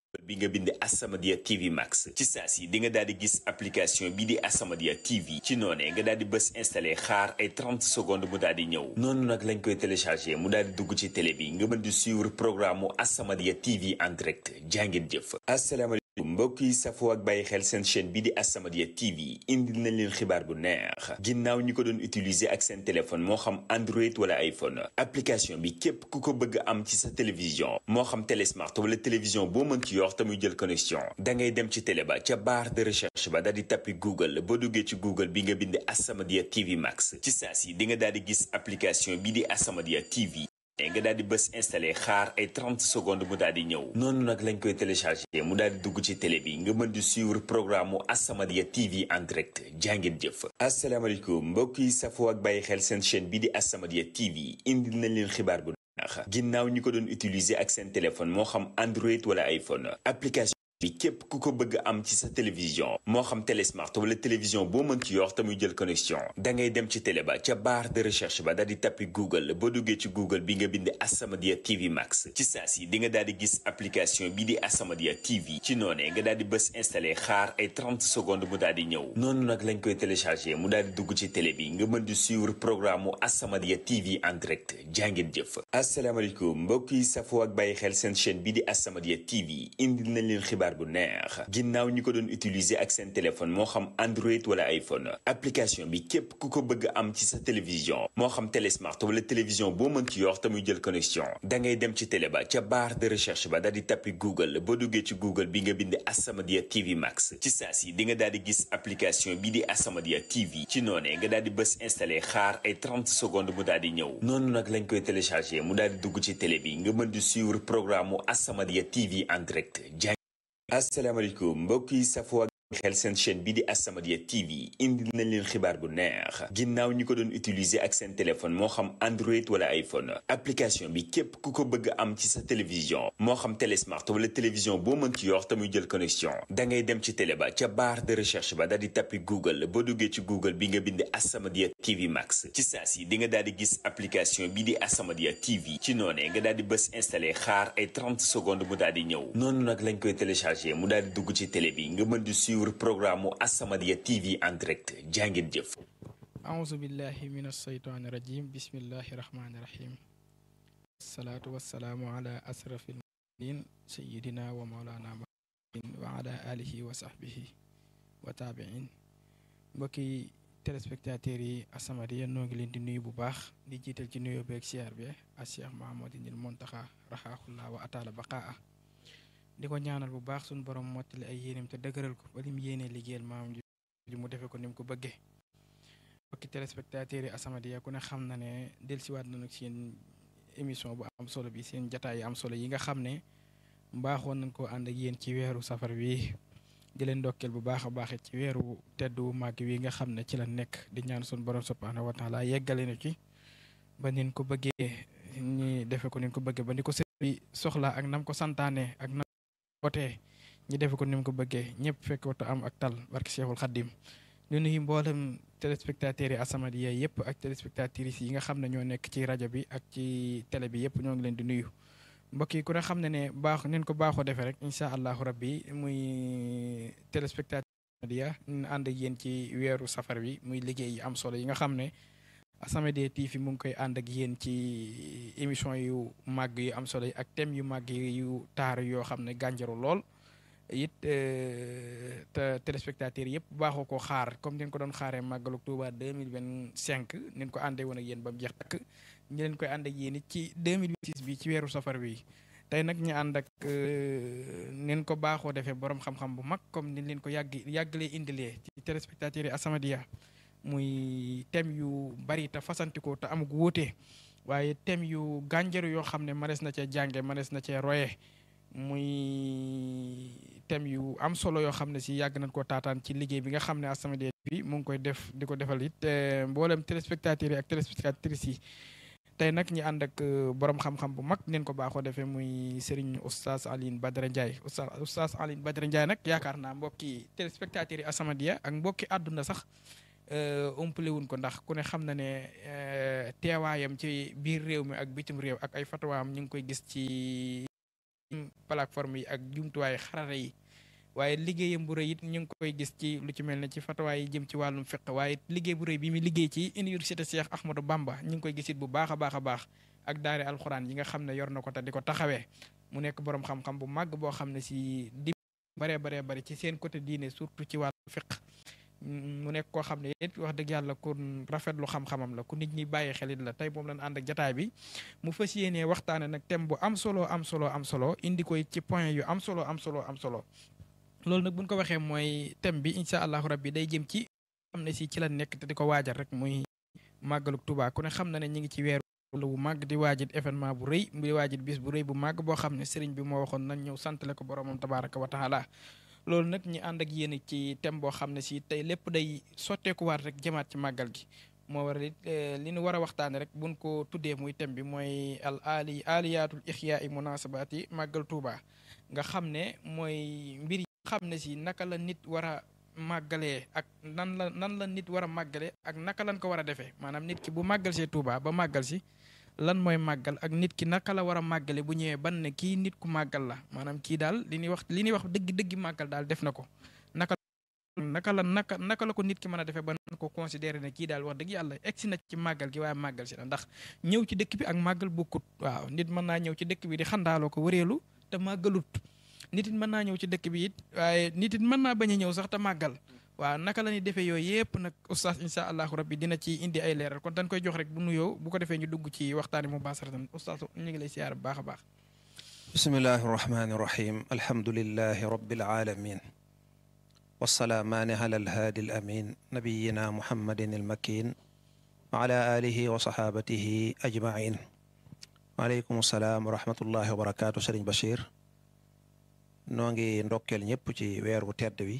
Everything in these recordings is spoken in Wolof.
bi nga bind As-Samadiyya TV Max ci saa si di nga daal di gis application bi di As-Samadiyya TV ci noonee nga daal di bës installé xaar ay 30 secondes mu daal di ñëw noonu nag lañ koy téléchargé mu daal di dugg ci télé bi nga mën di suivre programme mu As-Samadiyya TV en direct jàngeen jëf asalaamaaleykum mbokk yi safoo ak bàyyi xel seen chaîne bi di As-Samadiyya TV indil nañ leen xibaar bu neex ginnaaw ñi ko doon utiliser ak seen téléphone moo xam Android wala iPhone application bi képp ku ko bëgg am ci sa télévision moo xam télé smart wala télévision boo mën ci yor te muy jël connexion da ngay dem ci télé ba ca barre de recherche ba daal di tappi Google boo duggee ci Google bi nga bind As-Samadiyya TV Max ci saa si di nga daal di gis application bi di As-Samadiyya TV nga daal di bës installé xaar ay 30 secondes mu daal di ñëw noonu nag lañ koy téléchargé mu daal di dugg ci télé bi nga mën di suivre programme mu As-Samadiyya TV en direct jàngeen jëf asalaamaaleykum mbokk yi safoo ak bàyyi xel seen chaîne bi di As-Samadiyya TV indil nañ leen xibaar bu neex ginnaaw ñi ko doon utiliser ak seen téléphone moo xam Android wala iPhone application bi képp ku ko bëgg am ci sa télévision moo xam télé smart wala télévision boo mën ci yor te muy jël connexion da ngay dem ci télé ba ca barre de recherche ba daal di tappi Google boo duggee ci Google bi nga bind As-Samadiyya TV Max ci saa si di nga daal di gis application bi di As-Samadiyya TV ci noonee nga daal di bës installé xaar ay 30 secondes mu daal di ñëw noonu nag lañ koy téléchargé mu daal di dugg ci télé bi nga mën di suivre programme mu As-Samadiyya TV en direct jàngeen jëf asalaamaaleykum mbokk yi safoo ak bàyyi xel seen chaîne bi di As-Samadiyya TV indil nañ leen xibaar bu neex ginnaaw ñi ko doon utiliser ak seen téléphone moo xam Android wala iPhone application bi képp ku ko bëgg am ci sa télévision moo xam télé smart wala télévision boo mën ci yor te muy jël connexion da ngay dem ci télé ba ca barre de recherche ba daal di tappi Google boo duggee ci Google bi nga bind As-Samadiyya TV Max ci saa si di nga daal di gis application bi di As-Samadiyya TV ci noonee nga daal di bës installé xaar ay 30 secondes mu daal di ñëw noonu nag lañ koy téléchargé mu daal di dugg ci télé bi nga mën di suivre programme mu As-Samadiyya TV en direct asalaamaaleykum mbokk yi safoo ak xel seen chaîne bi di As-Samadiyya TV indil nañ leen xibaar bu neex ginnaaw ñi ko doon utiliser ak seen téléphone moo xam Android wala iPhone application bi képp ku ko bëgg am ci sa télévision moo xam télé smart wala télévision boo mën ci yor te muy jël connexion da ngay dem ci télé ba ca barre de recherche ba daal di tappi Google boo duggee ci Google bi nga bind As-Samadiyya TV Max ci saa si di nga daal di gis application bi di As-Samadiyya TV ci noonee nga daal di bës installé xaar ay 30 secondes mu daal di ñëw noonu nag lañ koy téléchargé mu daal di dugg ci télé bi nga mën di suivre programme mu As-Samadiyya TV en direct jàngeen jëf auzu billahi min alsheytaani rajim bismillahi rahmaani rahim wasalaatu wasalaamu ala asrafi almursalin sayidina wa maulana muhammadin wa ala alihi wa sahbihi wa taabiin mbokki téléspectateurs yi As-Samadiyya noo ngi leen di nuyu bu baax di jiital ci nuyoo beeg siyaar bi a cheikh mahamadinil montaxa raxaaxullaa wa ataala baqaa di ko ñaanal bu baax suñu borom mottali ay yéenem te dëgëral ko ba lim yéenee liggéeyal maam ji mu defee ko ni mu ko bëggee mbokki téléspectateurs yi As-Samadiyya ku ne xam na ne dellusiwaat nañu seen émission bu am solo bi seen jataay yi am solo yi nga xam ne mbaaxoon nañ koo ànd ak yéen ci weeru safar wi di leen ndokkeel bu baax a baax ci weeru tedd wu màgg wi nga xam ne ci la nekk di ñaan suñu borom subhaanahu wa taala yeggale na ci ba nin ko bëggee ñi defe ko nin ko bëggee ba ni ko sëñ bi soxla ak nam ko santaane ak nam wootee ñi defe ko ni mu ko bëggee ñëpp fekk watu am ak tal barke Cheikhul Khadim ñu nuyu mboolem téléspectateurs yi As-Samadiyya yëpp ak téléspectatrices yi nga xam ne ñoo nekk ci rajo bi ak ci télé bi yëpp ñoo ngi leen di nuyu mbokk yi ku ne xam ne ne baax neen ko baaxoo defee rek incha allahu rabbi muy téléspectateur As-Samadiyya ñu ànd ak yéen ci weeru safar bi muy liggéey yi am solo yi nga xam ne As-Samadiyya TV mu ngi koy ànd ak yéen ci émission yu màgg yu am solo yi ak thème yu màgg yu taar yoo xam ne gànjaru lool it te téléspectateurs yëpp baaxoo ko xaar comme ni ko doon xaaree màggalu Tuuba deux mille vingt cinq ni ko àndee woon ak yéen ba mu jeex takk ñu leen koy ànd ak yéen it ci deux mille vingt six bi ci weeru safar bi tey nag ñu ànd ak nin ko baaxoo defee borom xam-xam bu mag comme ni leen ko yàgg yàggalee indilee ci téléspectateurs yi As-Samadiyya muy thème yu bari te fasantikoo te amug wuute waaye thème yu gànjaru yoo xam ne manees na cee jànge manees na cee roye muy thème yu am solo yoo xam ne si yàgg nañ koo taataan ci liggéey bi nga xam ne As-Samadiyya bi mu ngi koy def di ko defal it mboolem téléspectateurs yi ak téléspectatrices yi tey nag ñi ànd ak borom xam-xam bu mag neen ko baaxoo defee muy Serigne Oustaz Alioune Badara Ndiaye Oustaz Oustaz Alioune Badara Ndiaye nag yaakaar naa mbokki téléspectateurs yi As-Samadiyya ak mbokki àdduna sax umpale wuñ ko ndax ku ne xam na ne teewaayam ci biir réew mi ak bitim réew ak ay fatawaam ñu ngi koy gis ci plateforme yi ak jumtuwaay xarala yi waaye liggéeyam bu rëy it ñu ngi koy gis ci lu ci mel ne ci fatawaay yi jëm ci wàllum fiq waaye liggéey bu rëy bi mu liggéey ci université Cheikh Ahmadou Bamba ñu ngi koy gis it bu baax a baax a baax ak daare alxuraan yi nga xam ne yor na ko te di ko taxawee mu nekk borom xam-xam bu màgg boo xam ne si di baree baree bari ci seen côté diine surtout ci wàllu fiq mu nekk koo xam ne it wax dëgg yàlla ku rafetlu xam-xamam la ku nit ñi bàyyi xelit la tey moom lañ ànd ak jataay bi mu fas yéenee waxtaane nag thème bu am solo am solo am solo indi koy ci point yu am solo am solo am solo loolu nag buñ ko waxee mooy thème bi incha allahu rabbi day jëm ci xam ne si ci la nekk te di ko waajal rek muy màggaluk Tuubaa ku ne xam na ne ñu ngi ci weeru bu màgg di waajit événement bu rëy di waajit bis bu rëy bu màgg boo xam ne sëriñ bi moo waxoon nañ ñëw santale ko boromam tabaraka wa taala loolu nag ñu ànd ak yéen ci thème boo xam ne si tey lépp day sotteekuwaat rek jëmaat ci màggal gi moo waral it li ñu war a waxtaane rek buñ ko tuddee muy thème bi mooy al ali aliyaatul ixyaa i munasabaati màggal Tuuba nga xam ne mooy mbir yi xam ne si naka la nit war a màggalee ak nan la nan la nit war a màggale ak naka lañ ko war a defee maanaam nit ki bu màggal see Tuuba ba màggal si lan mooy màggal ak nit ki naka la war a màggale bu ñëwee ban ne kii nit ku màggal la maanaam kii daal li ñuy wax li ñuy wax dëgg dëgg màggal daal def na ko naka naka la naka naka la ko nit ki mën a defee ba nan ko considéré ne kii daal wax dëgg yàlla egsi na ci màggal gi waaye màggal si la ndax ñëw ci dëkk bi ak màggal bokkut waaw nit mën naa ñëw ci dëkk bi di xandaaloo ko wëreelu te màggalut nit it mën naa ñëw ci dëkk bi it waaye nit it mën naa bañ a ñëw sax te màggal waaw naka la ñuy defee yooyu yëpp nag oustaz incha allahu rabbi dina ci indi ay leeral kon dañ koy jox rek bu nuyoo bu ko defee ñu dugg ci waxtaani mu baasaratan oustaz ñu ngi lay siyaar bu baax a baax bismillahi irrahmani irrahim alhamdulilahi rabbil alamin wasalaamaani ala alhaadi al amin nabiyina muhammadin almakin wa ala alihi wa saxaabatihi ajmain waaleykum salaam wa rahmatullahi wa barakaatu sëriñ Bachir noo ngi ndokkeel ñëpp ci weer wu tedd wi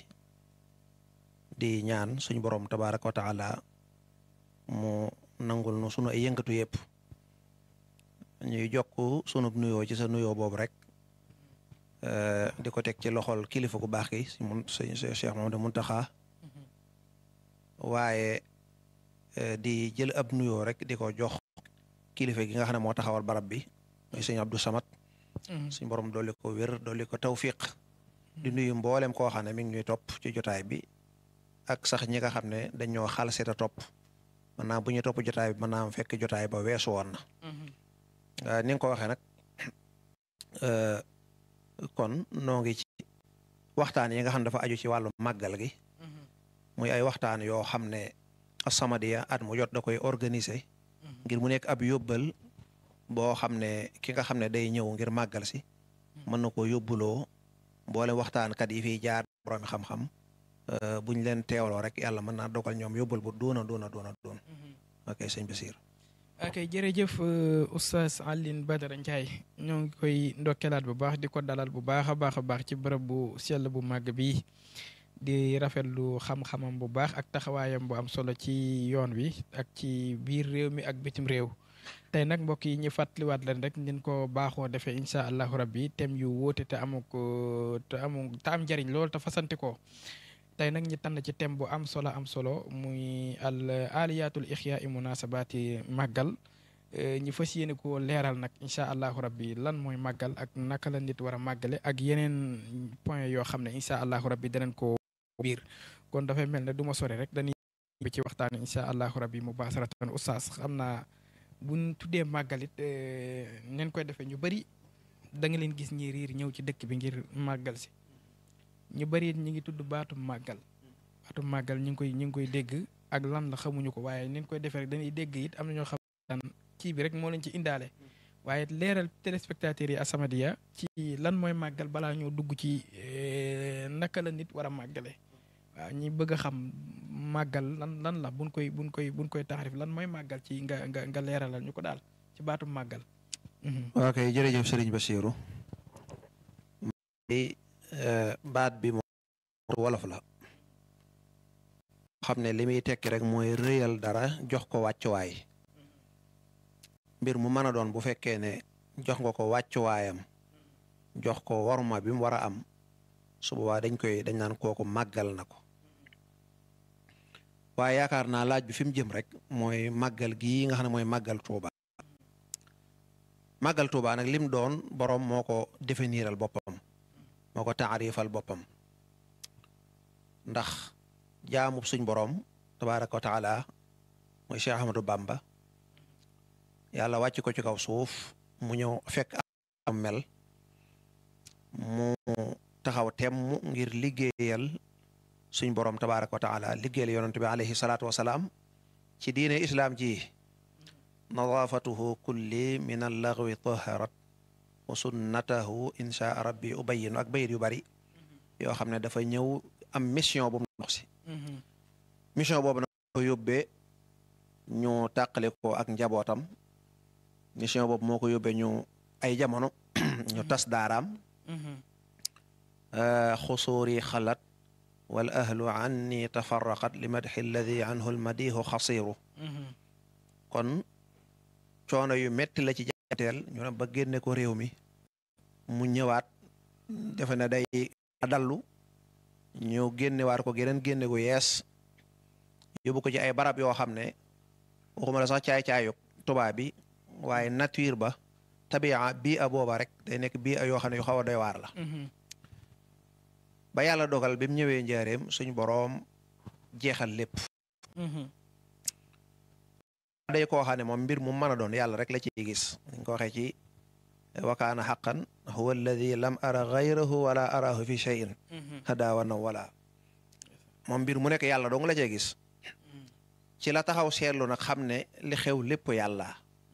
di ñaan suñu borom tabaraka wa taala mu nangul nu sunu ay yëngatu yëpp ñuy jokk sunu nuyoo ci sa nuyoo boobu rek di ko teg ci loxol kilifa gu baax gi si mun sëñ Cheikh Mamadou Muntaxa waaye di jël ab nuyoo rek di ko jox kilifa gi nga xam ne moo taxawal barab bi muy sëñ Abdou Samad suñ borom dolli ko wér dolli ko tawfiq di nuyu mboolem koo xam ne mi ngi ñuy topp ci jotaay bi ak sax ñi nga xam ne dañoo xal seeta topp mën naa bu ñu topp jotaay bi mën naa am fekk jotaay ba weesu woon na ni nga ko waxee nag kon noo ngi ci waxtaan yi nga xam ne dafa aju ci wàllu màggal gi muy ay waxtaan yoo xam ne As-Samadiyya at mu jot da koy organiser ngir mu nekk ab yóbbal boo xam ne ki nga xam ne day ñëw ngir màggal si mën na ko yóbbuloo mboole waxtaankat yi fiy jaar borom xam-xam buñ leen teewloo rek yàlla mën naa dogal ñoom yóbbal bu doona doona doona doon ok sëñ Basiir ok jërëjëf oustaz Alioune Badara Ndiaye ñoo ngi koy ndokkeelaat bu baax di ko dalal bu baax a baax a baax ci bërëb bu sell bu màgg bi di rafetlu xam-xamam bu baax ak taxawaayam bu am solo ci yoon wi ak ci biir réew mi ak bitim réew tey nag mbokk yi ñu fàttaliwaat leen rek nin ko baaxoo defee incha allahu rabbi thème yu wóote te amu ko te amu te am njariñ lool te fasante ko tey nag ñu tànn ci thème bu am solo am solo muy al aliyatul ixya i munasabaati màggal ñu fas yéene ko leeral nag incha allahu rabbi lan mooy màggal ak naka la nit war a màggale ak yeneen point yoo xam ne incha allahu rabbi danañ ko biir kon dafay mel ne du ma sore rek dañuy bi ci waxtaan incha allahu rabbi mu baasaratan oustaz xam naa buñ tuddee màggalit neen koy defee ñu bëri da nga leen gis ñi riir ñëw ci dëkk bi ngir màggal si ñu bëri it ñi ngi tudd baatum màggal baatum màggal ñu ngi koy ñu ngi koy dégg ak lan la xamuñu ko waaye neen koy defee rek dañuy dégg it am na ñoo xam daan kii bi rek moo leen ci indaale waaye leeral téléspectateurs yi As-Samadiyya ci lan mooy màggal balaa ñoo dugg ci naka la nit war a màggale waaw ñi bëgg a xam màggal lan lan la buñ koy buñ koy buñ koy taxarif lan mooy màggal ci nga nga nga leeralal ñu ko daal ci baatum màggal. ok jërëjëf Serigne Bassirou baat bi moom wolof la xam ne li muy tekki rek mooy rëyal dara jox ko wàccuwaay mbir mu mën a doon bu fekkee ne jox nga ko wàccuwaayam jox ko waruma bi mu war a am su boobaa dañ koy dañ naan kooku màggal na ko waaye yaakaar naa laaj bi fi mu jëm rek mooy màggal gii nga xam ne mooy màggal Tuuba màggal Tuubaa nag lim doon boroom moo ko définiral boppam moo ko taarifal boppam ndax jaamub suñ boroom tabaaraka wa taala mooy Cheikh Ahmadou Bamba yàlla wàcc ko ci kaw suuf mu ñëw fekk am mel mu taxaw temm ngir liggéeyal suñ boroom tabaaraka wa taala liggéeyal yonent bi alayhi salaatu wa salaam ci diine islaam ji nadaafatuhu kulli min allaghwi taharat wa sunnatahu insha rabbi ubayinu ak bayit yu bari yoo xam ne dafa ñëw am mission bu mu dox si mission boobu nag ko yóbbee ñu tàqale ko ak njabootam mission boobu moo ko yóbbee ñu ay jamono ñu tas daaraam xusuuri xalat wal ahlu anni tafarraqat li madxi alladi anhu almadihu xasiru kon coono yu metti la ci jateel ñu ne ba génne ko réew mi mu ñëwaat defe ne day dallu ñu génnewaat ko geneen génne gu yees yóbbu ko ci ay barab yoo xam ne waxuma la sax caay-caayub tubaab bi waaye nature ba tabia bii a booba rek day nekk bii a yoo xam ne yu xaw a doy waar la ba yàlla dogal bi mu ñëwee njaareem suñ boroom jeexal lépp day koo xam ne moom mbir mu mën a doon yàlla rek la ciy gis dañ ko waxee ci wakaana xaqan huwa alladi lam ara gayrahu wala arahu fi cheyin hada wa naw wala moom mbir mu nekk yàlla dong la cee gis ci la taxaw seetlu nag xam ne li xew lépp yàlla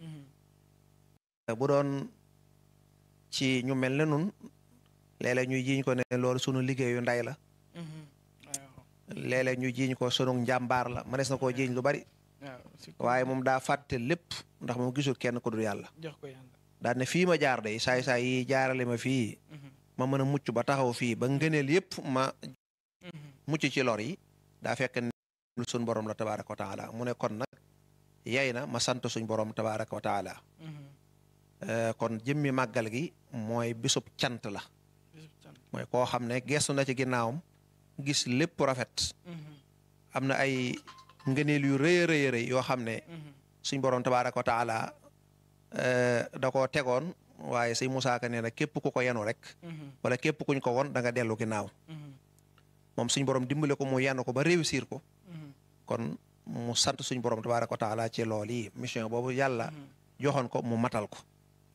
bu doon ci ñu mel ne nun léeg-léeg ñuy jiiñ ko ne loolu sunu liggéeyu nday la léeg-léeg ñu jiiñ ko sunu njàmbaar la mënees na koo jiiñ lu bari waaye moom daa fàtte lépp ndax moom gisul kenn ku dul yàlla jox ko yàlla daal ne fii ma jaar day saay saay yi jaarale ma fii ma mën a mucc ba taxaw fii ba ngëneel yépp ma mucc ci lor yi daa fekk ne suñ borom la tabaraka wa taala mu ne kon nag yay na ma sant suñ borom tabaraka wa taala kon jëmmi màggal gi mooy bisub cant la mooy koo xam ne gestu na ci ginnaawam gis lépp rafet am na ay ngëneel yu rëy a rëy rëy yoo xam ne suñ borom tabaraka wa taala da koo tegoon waaye sëñ Musaa Ka nee na képp ku ko yenu rek wala képp kuñ ko won da nga dellu ginnaaw moom suñ borom dimbale ko mu yenu ko ba réussir ko kon mu sant suñ borom tabaraka wa taala ci lool yi mission boobu yàlla joxoon ko mu matal ko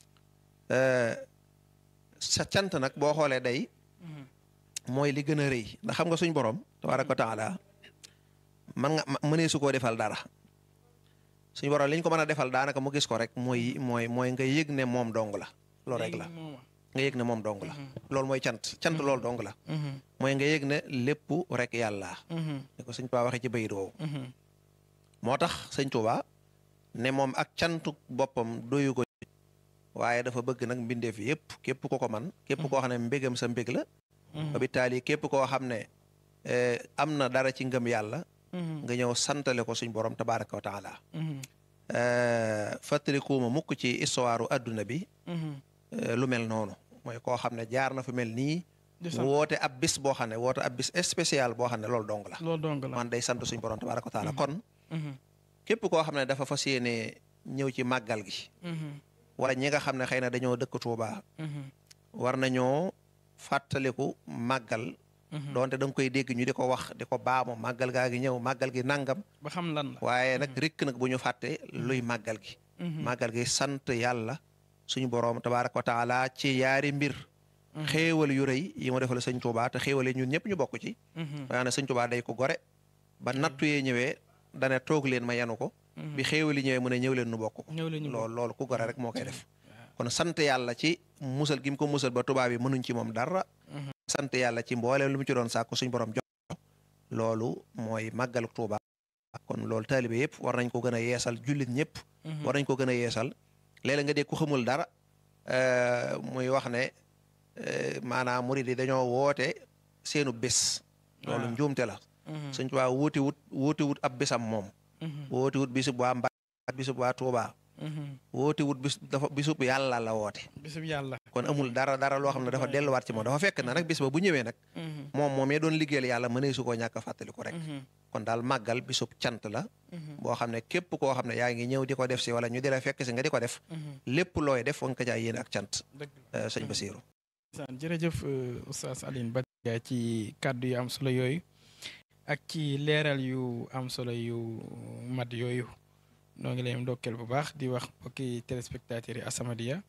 sa cant nag boo xoolee day mooy li gën a rëy ndax xam nga suñ borom tabaraka wa taala man nga mënee su koo defal dara suñu borom li ñu ko mën a defal daanaka mu gis ko rek mooy mooy mooy nga yëg ne moom dong la loolu rek la nga yëg ne moom dong la loolu mooy cant cant loolu dong la mooy nga yëg ne lépp rek yàlla ni ko sëñ Tuubaa waxee ci bayit woowu moo tax sëñ Tuubaa ne moom ak cantu boppam doyu ko waaye dafa bëgg nag mbindeef yëpp képp ko ko man képp koo xam ne mbégam sa mbég la ba bi taali képp koo xam ne am na dara ci ngëm yàlla nga ñëw santale ko suñ borom tabaraka wa taala fàttalikuuma mukk ci histoire adduna bi lu mel noonu mooy koo xam ne jaar na fa mel nii woote ab bis boo xam ne woote ab bis spécial boo xam ne loolu dong la loolu dong la man day sant suñ borom tabaraka wa taala kon képp koo xam ne dafa fas yéene ñëw ci màggal gi wala ñi nga xam ne xëy na dañoo dëkk Tuuba war nañoo fàttaliku màggal doonte da nga koy dégg ñu di ko wax di ko baamu màggal gaa gi ñëw màggal gi nangam. ba xam lan la waaye nag rikk nag bu ñu fàtte luy màggal gi. màggal gi sant yàlla suñu boroom tabaaraka wa taala ci yaari mbir. xéewal yu rëy yi mu defal sëñ Tuubaa te xéewal yi ñun ñëpp ñu bokk ci. waaye nag sëñ Tuubaa day ko gore. ba nattu yee ñëwee dana toog leen ma yanu ko. bi xéewal yi ñëwee mu ne ñëw leen nu bokk ko. ñëw leen ñu loolu loolu ku gore rek moo koy def. kon sant yàlla ci musal gi mu ko musal ba tubaab yi mënuñ ci moom dara. sant yàlla ci mbooleem lu mu ci doon sàkku suñ borom jox loolu mooy màggalu Tuuba kon loolu taalibe yëpp war nañ ko gën a yeesal jullit ñëpp war nañ ko gën a yeesal léeg-léeg nga dégg ku xamul dara muy wax ne maanaam murid yi dañoo woote seenu bés loolu njuumte la suñ Tuuba wuuti wut wuuti wut ab bésam moom wuuti wut bisub waa Mbàkke bisub waa Tuuba woote wut bis dafa bisub yàlla la woote bisub yàlla kon amul dara dara loo xam ne dafa delluwaat ci moom dafa fekk na nag bis ba bu ñëwee nag moom moom mee doon liggéeyal yàlla mënee su koo ñàkk a fàttaliku rek kon daal màggal bisub cant la boo xam ne képp koo xam ne yaa ngi ñëw di ko def si wala ñu di la fekk si nga di ko def lépp looy def wa nga ko jaay yéen ak cant sëñ Basiiru saan jërëjëf oustaz Alioune Badara ci kàddu yu am solo yooyu ak ci leeral yu am solo yu mat yooyu noo ngi leen ndokkeel bu baax di wax mbokki téléspectateurs yi As-Samadiyya